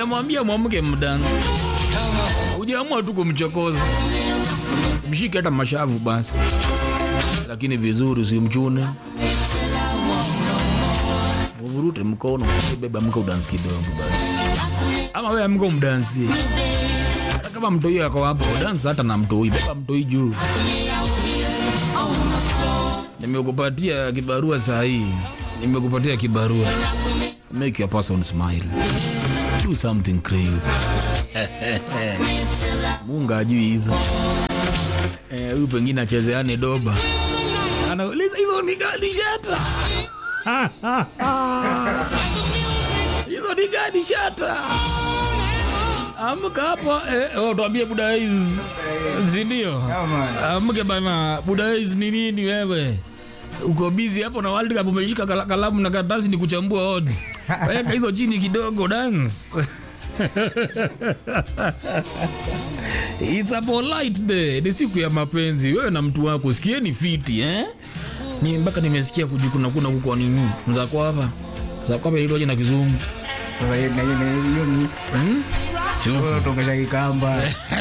Sijamwambia mwamke mdani. Hujaamua tu kumchokoza. Mshike hata mashavu basi. Lakini vizuri usimchune. Uvurute mkono, beba mko udansi kidogo basi. Ama wewe amko mdansi. Hata kama mtoi ako hapo, dansi hata na mtoi, beba mtoi juu. Nimekupatia kibarua saa hii. Nimekupatia kibarua. Make your person smile. Do something crazy. Mungu ajui hizo. Eh, huyu pengine achezeane doba. Anauliza hizo ni gani shata? Hizo ni gani shata? Amka hapo eh, oh, tuambie Budaiz. Si ndio? Amke bana, Budaiz ni nini wewe? Uko busy hapo na World Cup umeshika kala- kalamu na karatasi ni kuchambua odds. Weka hizo chini kidogo dance. It's a polite day. Ni siku ya mapenzi. Wewe na mtu wako sikieni fiti eh? Ni mpaka nimesikia kujikuna kuna huko kwa nini? Mzako hapa. Mzako hapa ilitoje na kizungu. Sasa hiyo- na hiyo- na hiyo ni- Sio. wewe utongesha kikamba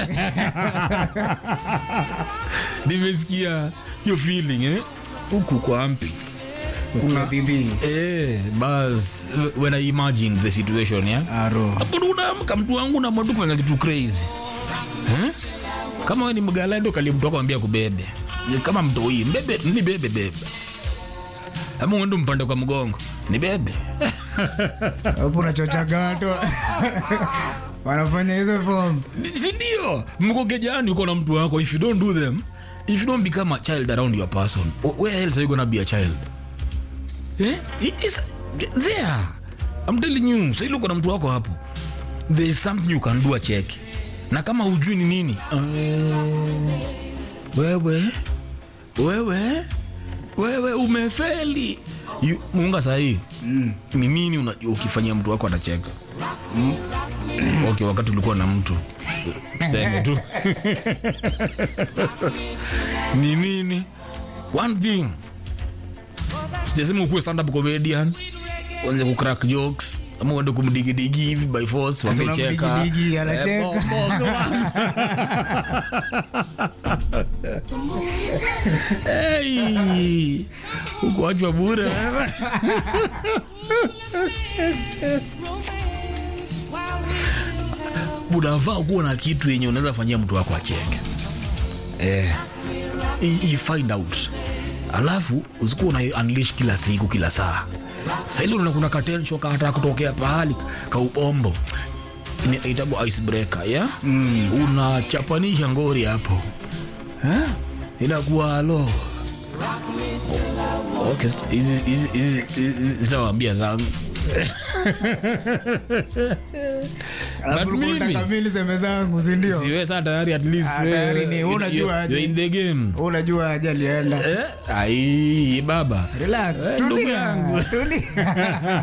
Nimesikia hiyo feeling eh? Huku kwa armpit. Usikia bibi Eh, bas when I imagine the situation yeah. aro Hapo ndo unaamka mtu wangu na mtu kufanya kitu crazy. Eh? Kama wewe ni mgala ndio kali mtu akwambia kubebe. Ni Kama mtoi, mbebe, ni bebe bebe. Ama uende mpande kwa mgongo. Ni bebe. hapo unachocha gato wanafanya hizo form si ndio mko kejani uko na mtu wako if you don't do them if you don't become a child around your person where else are you gonna be a child eh? It is there I'm telling you sasa uko na mtu wako hapo there is something you can do a check na kama hujui ni nini uh, wewe wewe wewe umefeli You- muunga sahii mm. ni nini una- ukifanyia mtu wako atacheka okay, wakati ulikuwa na mtu tuseme tu ni nini one thing sijasema ukuwe stand up comedian uanze kucrack jokes ama uende kumdigidigi hivi by force wamecheka unamdigidigi, anacheka. Eh, bo- bo- Hey, ukuachwa bure wewe. unafaa kuwa na kitu yenye unaweza fanyia mtu wako acheke eh. I, I find out alafu usikuwa una unleash kila siku kila saa saili una kuna katensho kata kutokea pahali kaubombo itagwa icebreaker ya mm. unachapanisha ngori hapo eh? inakuwa alo okay, hizi- hizi- hizi- hizi zitawaambia zangu alafu But ulikuwa mimi- unataka mimi niseme zangu si ndio siwe saa tayari at least Ah, wewe- tayari ni, you- unajua you- aje. you're in the game Wewe unajua aje alienda eh? ai baba relax Eh, ndugu tulia yangu. tulia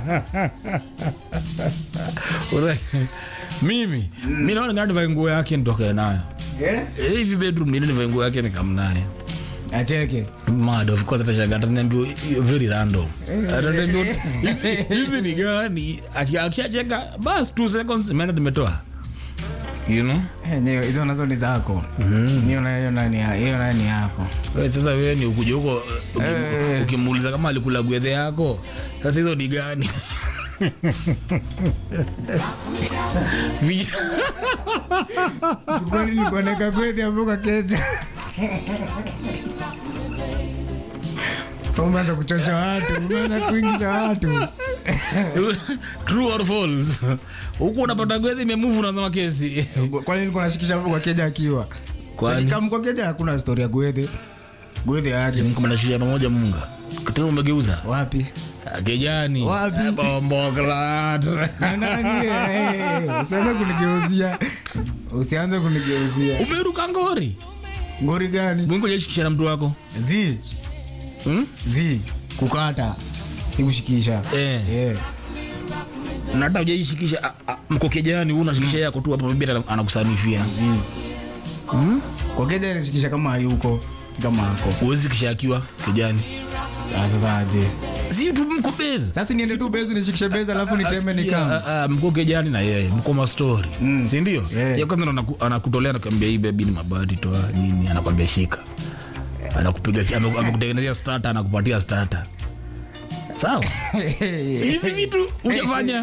Ura- mimi mi naona ngani nivae nguo yake nitoke nayo Eh? Eh, hivi bedroom nini nivae nguo yake nikamnayo acheke mad of course atashangaa ataniambia "You're very random ataniambia hizi hizi ni gani Aki- akishacheka bas 2 seconds imeenda nimetoa you know enyewe hizo nazo ni zako hiyo na hiyo nani hiyo nani yako Wewe sasa wewe ni ukuja huko uki- Eh. ukimuuliza kama alikula gwedhe yako sasa hizo ni gani Vi- kwani nilikuwa naeka kweli hapo kwa keja umeanza kuchocha watu umeanza kuingiza watu true or false huku unapata gwedhe imemuvu unasema kesi kwani nilikuwa nashikisha hapo kwa keja akiwa Kwani? kama kwa keja hakuna story ya gwethe gwethe aje mkamanashiria pamoja munga tena umegeuza wapi kejani Wapi? bomboklat Na nani eh, usianze kunigeuzia usianze kunigeuzia umeruka ngori ngori gani mwingojaishikisha na mtu wako zi hmm? zi kukata sikushikisha eh. Eh. na hata ujaishikisha mko kejani huu unashikisha yako tu hapa bibi anakusanifia kwa keja inashikisha kama hayuko si kama ako uwezi kisha akiwa kejani Ah, sasa aje si tu mko base sasa niende tu bezi nishikishe bezi alafu niteme nikama Asikia, ah, ah, mko kejani na yeye mko mastori mm. sindio Yeah. ya kwanza ndo anaku- anakutolea anakwambia hii bebi ni mabati toa nini anakwambia shika anakupiga ame- amekutengenezea stata anakupatia stata sawa hizi vitu hujafanya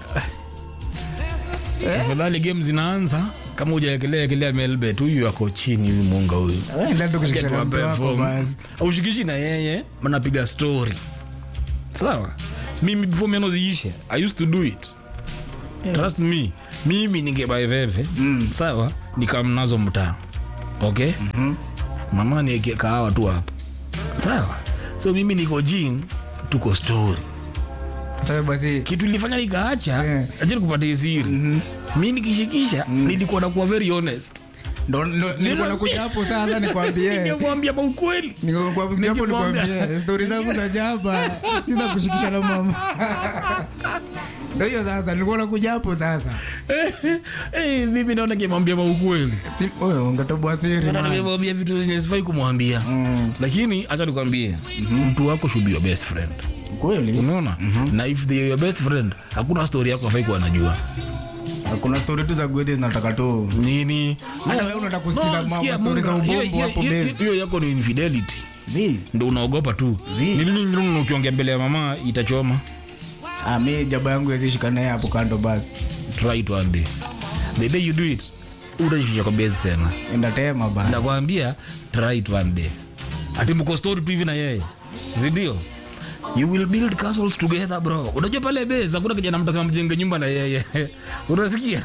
afadhali game zinaanza kama hujaekelea ekelea melbet huyu ako chini huyu munga huyu enda tu kushikisha na mtu wako basi aushikishi na yeye mnapiga story sawa mimi before meno ziishe i used to do it trust me mimi ningebaeveve mm. sawa nikamnazo mtaa okay mm-hmm. mama nieke kahawa tu hapo sawa so mimi niko jing tuko story sasa basi kitu ilifanya nikaacha Yeah. achani kupatia siri mm-hmm. mi nikishikisha nilikuwa nakuwa very honest ndo ndo- nilikuwa nakuja hapo sasa nikwambie ningemwambia kwa ukweli Nikwambia hapo Ningemwambia. nikwambie stori zangu za jaba sina kushikisha na mama ndo hiyo sasa nilikuwa nakuja hapo sasa Eh, mimi naona kimwambia kwa ukweli Si- wewe ungetoboa siri Hata man. nimemwambia vitu zenye sifai kumwambia lakini hacha nikwambie mtu wako should be your best friend kweli unaona na if they are your best friend hakuna story yako afai kuwa anajua kuna stori tu za gwede zinataka tu nini Hata wewe unataka kusikiza mambo, sikia, story za Munga, hiyo- ubombo hiyo- hapo hiyo- base. hiyo yako ni infidelity zi ndo unaogopa tu Zi. ni nini ingine ukiongea mbele ya mama itachoma ah, mi jaba yangu yazishika naye hapo kando basi try it one day the day you do it utashikisha kwa base tena endatema basi nakwambia try it one day ati mko story tu hivi na yeye sindio you will build castles together bro unajua pale base hakuna kijana mtasema mjenge nyumba na yeye unasikia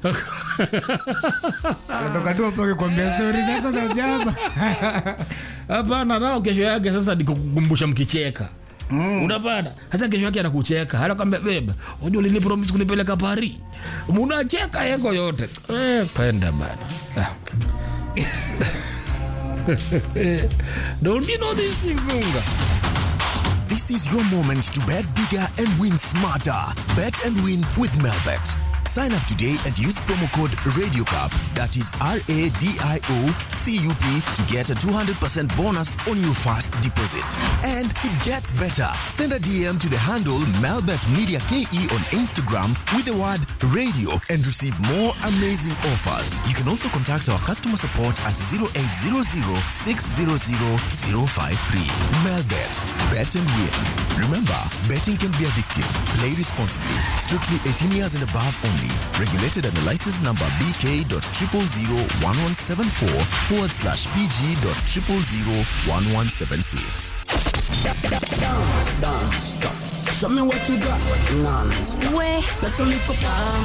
natoka tu hapo akikwambia stori zako za jaba hapana nao kesho yake sasa nikukumbusha mkicheka Mm. unapata hasa kesho yake anakucheka anakwambia beba unajua ulinipromise kunipeleka pari munacheka yeko yote eh, penda bana Ah. don't you know these things unga This is your moment to bet bigger and win smarter. Bet and win with Melbet. Sign up today and use promo code RadioCup, that is R A D I O C U P, to get a 200% bonus on your first deposit. And it gets better. Send a DM to the handle Melbet Media KE on Instagram with the word radio and receive more amazing offers. You can also contact our customer support at 0800 600 053. Melbet, bet and win. Remember, betting can be addictive. Play responsibly. Strictly 18 years and above only. Regulated under license number BK.0001174 forward slash PG.0001176. Show me what you got. Non-stop. Ouais, Take a little palm.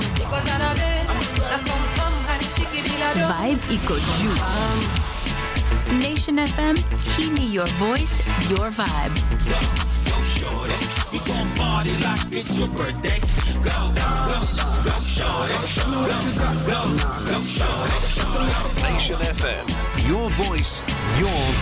vibe iko juu. Nation FM, hii ni your voice, your vibe. Nation FM. Your voice, your